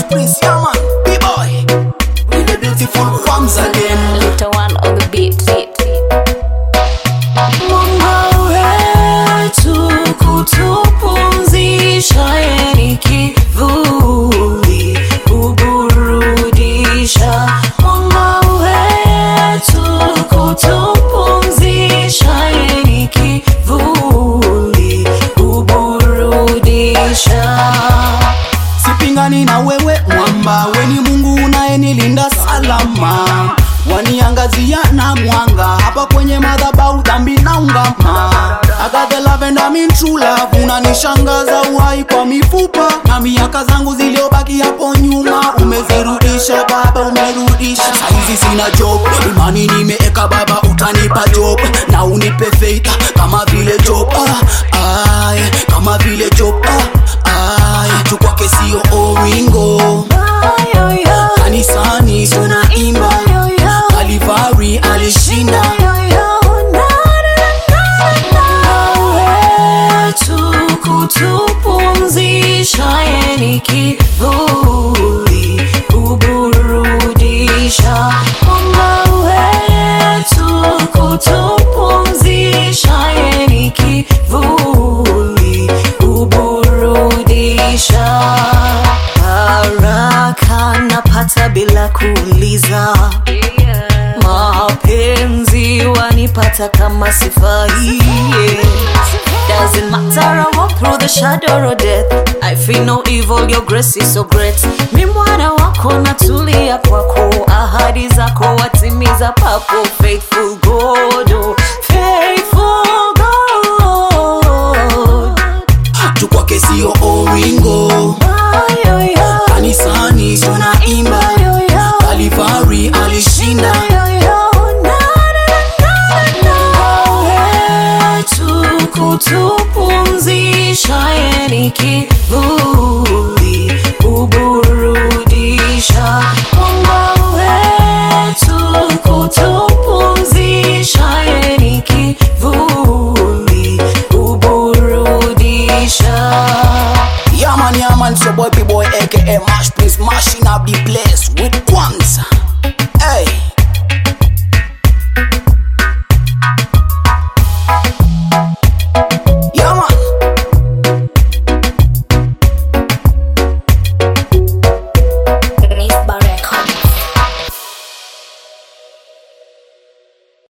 Prince, yeah man, B-boy. With the beautiful forms again. Little one on the beat. beat. Mwanga wetu kutupumzisha, yeni kivuli kuburudisha. Mwanga wetu kutupumzisha, yeni kivuli kuburudisha. sipingani na wewe mwamba weni mungu unayenilinda salama waniangazia na mwanga hapa kwenye madhabau dhambi na ungama agathe lavenda min true love unanishangaza uhai kwa mifupa na miaka zangu ziliobaki hapo nyuma umezirudisha baba umerudisha saizi sina job imani nimeeka baba utanipa job na unipe faith kama vile job ah, ay, kama vile job ah, ay, tu kwake sio oringo Ayoyo, kanisani tunaimba ayoyo. kalivari alishinda wetu kutupumzisha, yeni kivuli kuburudisha. Mwanga wetu kutupumzisha, yeni kivuli kuburudisha. Haraka napata bila kuuliza mapenzi wanipata kama sifai Doesn't matter I walk through the shadow of death I feel no evil, your grace is so great Mi mwana wako natulia kwako Ahadi zako watimiza papo Faithful God, oh, faithful God tu kwake sio oringo Ayoyo, kanisani tunaimba ayoyo. kalivari alishinda kutupumzisha yeni kivuli kuburudisha mwanga wetu kutupumzisha yeni kivuli kuburudisha Yeah man, yeah man, it's your boy B-boy aka Mash Prince, mashing up the place